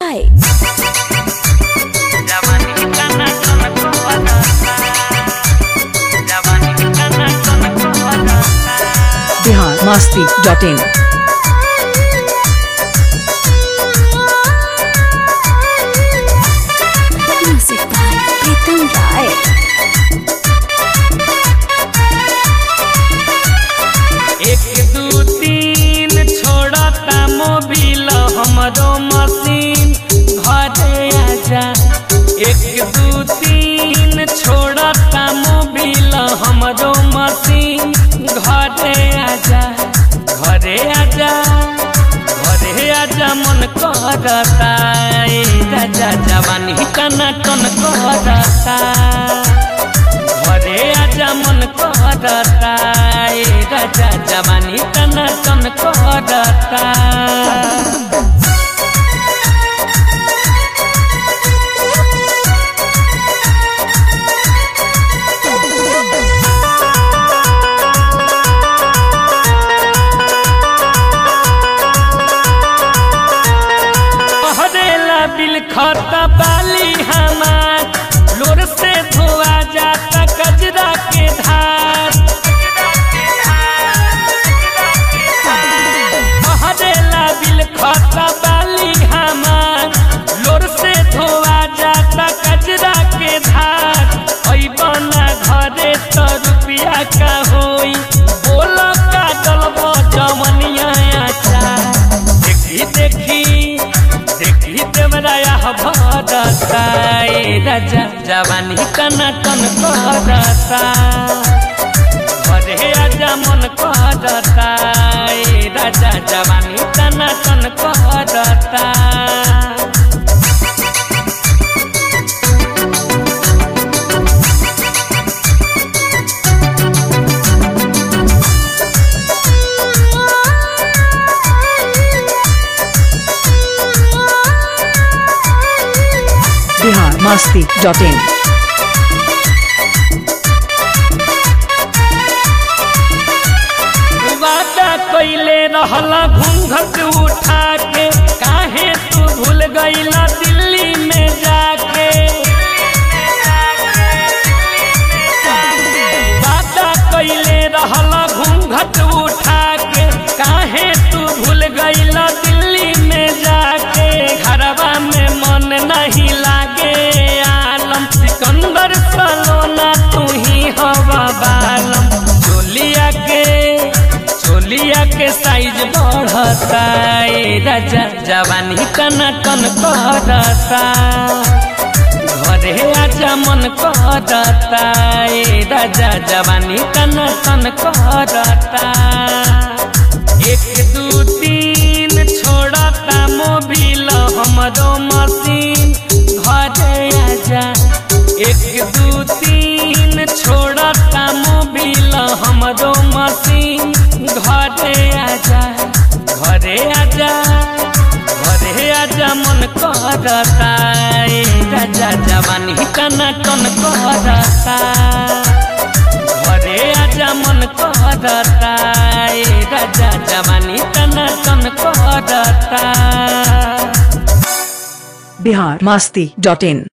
by Bihar Masti dot in music by Pritam Rai. एक दू तीन छोड़ता मोबिल हमरो मशीन घरे आजा एक दू तीन छोड़ता मोबिल हमरो मशीन घरे आजा घरे आजा घरे आजा मन करता ए राजा जवानी कना कन करता घरे आजा मन करता ए राजा जवानी कन कन करता हरेला बिल खाता बाली हमार लोर से धोआ जाता कजरा के धार हरेला बिल खाता बाली हमार लोर से धोआ जाता कजरा के धार ऐ बना घरे तो रुपया का होई बोलो का डलबो जवनिया आचार देखी देखी देखी देवराया भरता ए राजा जवानी कना कन करता घरे आजा मन करता ए राजा जवानी कना कन करता बिहार मस्ती डॉट इन वादा कैले रहला घूंघट उठा के काहे तू भूल गईला दिल्ली में जाके वादा कैले रहला घूंघट उठा के काहे तू भूल गईला दिल्ली में जाके घरवा में मन नहीं लागे आलम सिकंदर सलोना तू ही हवा बालम चोलिया के चोलिया के साइज बढ़ता ए राजा जवानी कना कन करता घरे आजा मन करता ए राजा जवानी कना कन करता एक दू तीन छोड़ता मोबिल हमरो मशीन घरे आजा एक दू तीन छोड़ता मोबिल हमरो मशीन घरे आजा घरे आजा घरे आजा मन करता ए राजा जवानी कना कन करता घरे आजा मन करता ए राजा जवानी कना कन करता बिहार मस्ती डॉट इन